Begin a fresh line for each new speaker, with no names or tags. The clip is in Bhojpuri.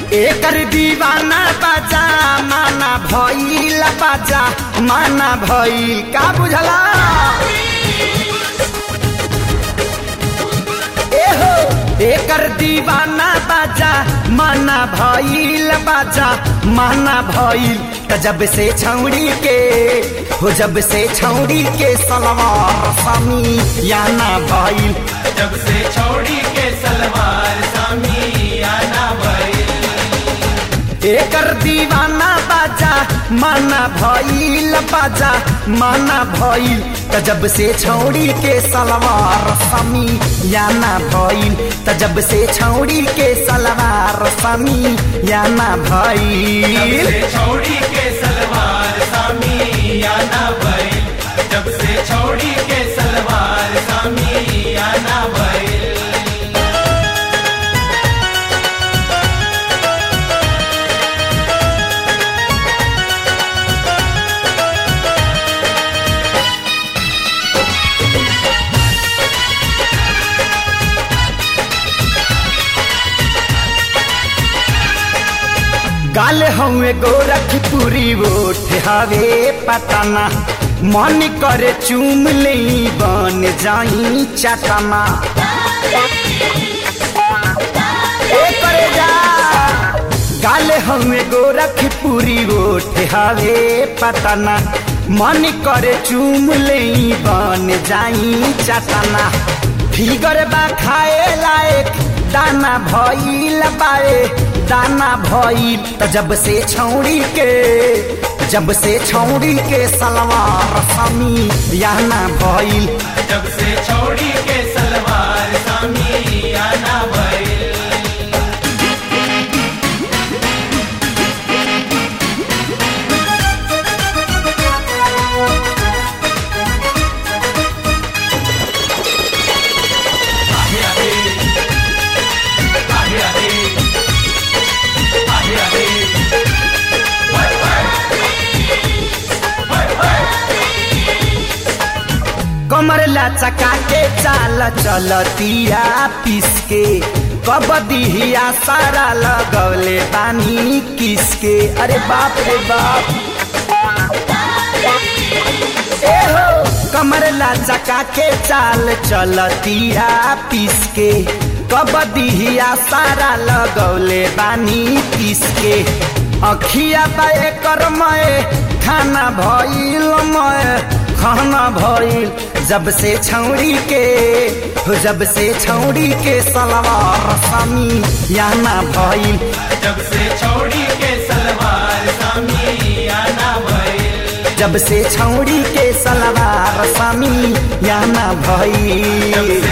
एकर दीवाना बाजा माना भइल बाजा माना भइल का बुझला एहो एकर दीवाना बाजा माना भइल बाजा माना भइल त जब से छौड़ी के हो जब से छौड़ी के सलवार समी याना भइल
जब से छोड़ी के सलवार सामी आना भइल
एकर दीवाना बाजा माना भइल बाजा माना भइल त जब से छौड़ी के सलवार समी याना भइल त जब से छौड़ी के सलवार समी याना
जब
भइल
से छोड़ी के सलवार सामी आना भइल जब से छोड़ी के सलवार सामी आना भइल
गाल हवे गोरखपुरी ओठ हवे पतना मन करे चूम ले बन जाई चटना ए करे जा गाल हवे गोरखपुरी ओठ हवे पतना मन करे चूम ले बन जाई चटना फिगर बा खाए लायक दाना भइल बाए दाना भइल त जब से छौड़ी के जब से छौड़ी के सलवार समी याना भइल
जब से छोड़ी के सलवार सामी आना भइल आहे आहे आहे आहे आहे आहे हाय हाय हाय हाय
कमर लचका के चाल चलतिया पिसके कबदिया सारा लगौले बानी किसके अरे बाप रे बाप ए हो कमर लचका के चाल चलतिया पिसके कबदिया सारा लगौले बानी किसके अखिया बाए कर मय खाना भइल मय खाना भइल जब से छौड़ी के हो जब से छौड़ी के सलवार समी याना भइल
जब से छोड़ी के सलवार सामी आना भइल
जब से छौड़ी के सलवार समी याना
जब
भइल
से